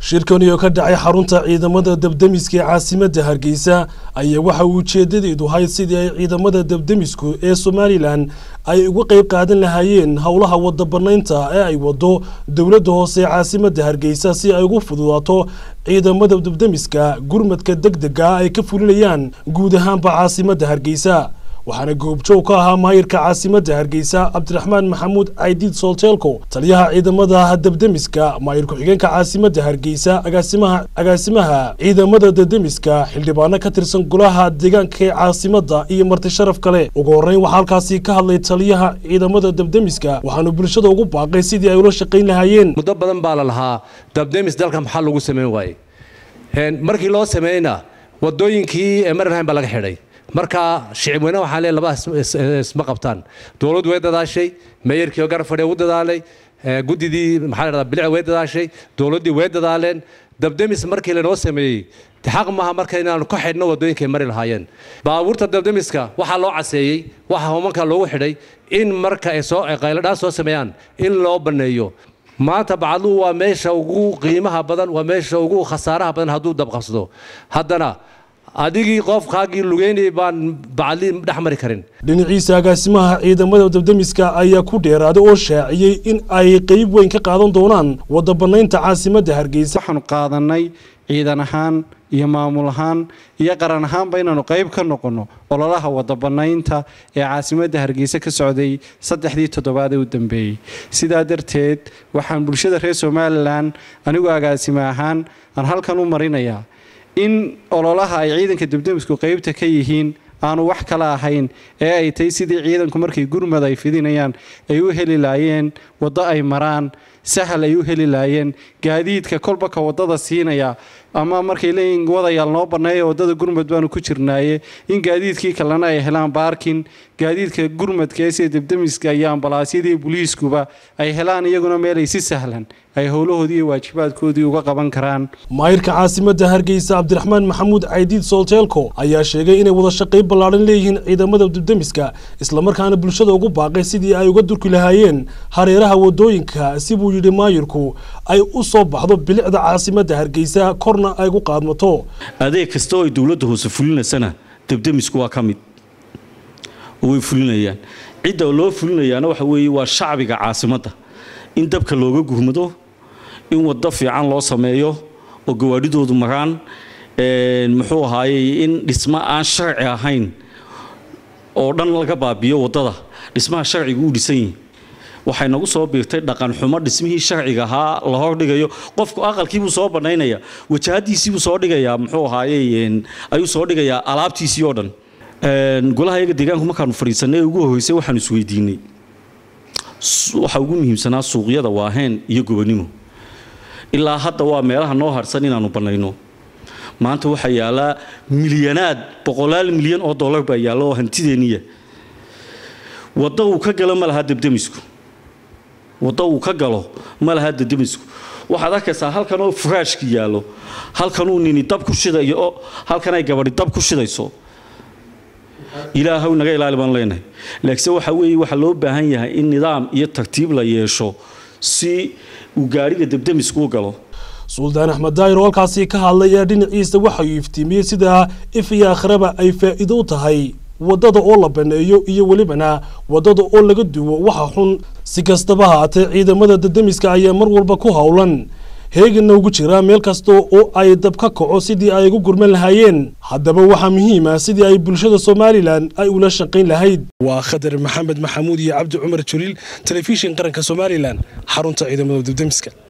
shirkani oo ka dhacay xarunta ciidamada dabdemiska ee caasimadda hargeysa ayaa waxa uu ujeedadeedu ahayd sidii ay ciidamada dabdemisku ee somalilan ay uga qayb qaadan lahaayeen howlaha wada banaynta ee ay wado dowladda hoose ee caasimadda hargeysa si ay ugu fududaato ciidamada dabdemiska gurmadka deg dega ay ka fulinayaan guud ahaanba caasimadda hargeysa waxaana goobjoog ka ahaa maayirka caasimadda hargeysa cabdiraxmaan maxamuud caydiid soolteelko taliyaha ciidamada dabdemiska maayir ku-xigeenka caasimadda hargeysa agaasimaha agaasimaha ciidamada dabdemiska xildhibaano ka tirsan golaha deegaanka ee caasimadda iyo marti sharaf kale ugu horreyn waxaa halkaasi ka hadlay taliyaha ciidamada dabdemiska waxaanu bulshada ugu baaqay sidii ay ula shaqayn lahaayeen muddo badan baa la lahaa dabdemis dalka maxaa lagu samayn waaye markii loo sameeyeyna wadooyinkii ee marinhayn baa laga xidhay marka shicib weyne waxaa lee labadaas isma qabtaan dowladdu way dadaashay meeyarkii garafadhe u dadaalay guddidii maxaa la dhahdaa bilic way dadaashay dowladdii way dadaaleen dabdemis markii lanoo sameeyey xaq maaha marka inaanu ka xidhno wadooyinkay mari lahaayeen baabuurta dabdemiska waxaa loo caseeyey waxaa homanka loogu xidhay in marka ay soo qayladhaan soo sameeyaan in loo banneeyo maanta bacadluhu waa meesha ugu qiimaha badan waa meesha ugu khasaaraha badan hadduu dabqabsado haddana adigii qofkaagii lugeynayay baan bacadli dhex mari karin dhinaciisa agaasimaha ciidamada dabdemiska ayaa ku dheeraaday oo shaaciyey in ay qeyb weyn ka qaadan doonaan wada banaynta caasimadda hargeysa waxaanu qaadanay ciidan ahaan iyo maamul ahaan iyo qaran ahaanba inaanu qayb ka noqonno ololaha wada banaynta ee caasimadda hargeysa ka socday saddexdii toddobaad ee u dambeeyey sidaa darteed waxaan bulshada reer somalilan anigu agaasime ahaan aan halkan u marinayaa in ololaha ay ciidanka dabdemisku qaybta ka yihiin aanu wax kala ahayn ee ay tahay sidii ciidanku markay gurmad ay fidinayaan ay u heli laayeen waddo ay maraan sahal ay u heli laayeen gaadiidka kolba ka waddada siinaya ama markay leeyihin wadayaal noo banneeya waddada gurmad baanu ku jirnaaye in gaadiidkii kalena ay helaan baarkin gaadiidka gurmadka ee sida dabdemiska iyo ambalaasyadii booliiskuba ay helaan iyaguna meelay si sahlan ay howlahoodii iyo waajibaadkoodii uga qaban karaan maayirka caasimadda hargeysa cabdiraxmaan maxamuud caydiid soolteelko ayaa sheegay inay wada shaqayn ballaadhan leeyihiin ciidamada dabdemiska islamarkaana bulshada ugu baaqay sidii ay uga durki lahaayeen hareeraha wadooyinka si buu yidhi maayirku ay u soo baxdo bilicda caasimadda hargeysa korna ay gu qaadmato adeeg kasta oo ay dowladda hoose fulinaysana dabdemisku waa ka mid oo way fulinayaan cidda loo fulinayaana waxa weeye waa shacbiga caasimadda in dabka looga gurmado in waddo fiican loo sameeyo oo gawaadhidoodu maraan muxuu ahaayey in dhismo aan sharci ahayn oo dhan laga baabiyo waddada dhismaha sharciga u dhisan yihin waxay nagu soo biirtay dhaqan xumo dhismihii sharciga ahaa la hordhigayo qofku aqalkiibuu soo bannaynaya wajahadiisiibuu soo dhigayaa muxuu ahaayey ayuu soo dhigayaa alaabtiisii oo dhan golaha iyaga deegaanku markaanu fadhiisanay ugu horreysay waxaanu isweydiinay waxa ugu muhiimsanaa suuqyada waaheen iyo gobonimo ilaa hadda waa meelaha noo harsan inaanu bannayno maanta waxaa yaallaa milyanaad boqolaal milyan oo dollar baa yaalla oo hantideenniya waddo uu ka galo ma laha dabdemisku waddo uu ka galo ma laha dabdemisku waxaad arkaysaa halkan oo furaashki yaallo halkanuu nini dab ku shidayo oo halkan ay gabadhi dab ku shidayso ilaahow naga ilaali baan leenahay laakiinse waxa weeye waxaa loo baahan yahay in nidaam iyo tartiib la yeesho si uu gaadhiga dabdemisku u galo suldaan axmed daayir oo halkaasi ka hadlay ee dhinaciisa waxauu iftiimiyey sida if iyo akhraba ay faa'iido u tahay waddada oo la baneeyo iyo welibana waddada oo laga duwo waxa xun si kastaba haatee ciidamada dabdemiska ayaa mar walba ku howlan heeganna ugu jira meel kasta oo ay dab ka kaco sidii ay ugu gurman lahaayeen haddaba waxaa muhiima sidii ay bulshada somalilan ay ula shaqayn lahayd waa khadar maxamed maxamuud iyo cabdi cumar jaliil telefishin qaranka somalilan xarunta ciidamada dabdemiska